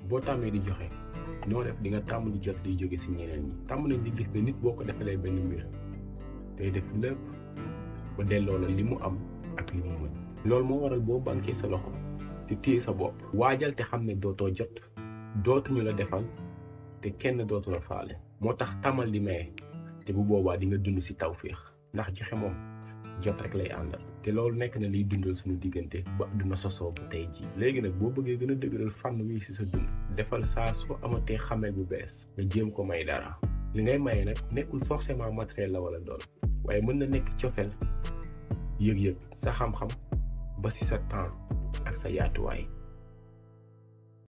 boo tàmmee di joxe noo def di nga tàmm di jot di jóge si ñeneen ñi tàmm nañ di gis ne nit boo ko defalee benn mbir day def lépp ba delloo la li mu am ak li mu mën loolu moo waral boo banquee sa loxo te téye sa bopp waajal te xam ne dootoo jot dootuñu la defal te kenn dootu la faale moo tax tamal di maye te bu boobaa di nga dund si tawféex ndax joxe moom jot rek lay àndal te loolu nekk na liy dundal suñu diggante ba àdduna sosoo ba tey ji léegi nag boo bëggee gën a dëgëral fànn wi si sa dund defal saa soo amatee xamee bu bees nga jéem ko may dara li ngay maye nag nekkul forcément matériel la wala dool waaye mën na nekk cofeel yëg-yëg sa xam-xam ba si sa temps ak sa yaatuwaay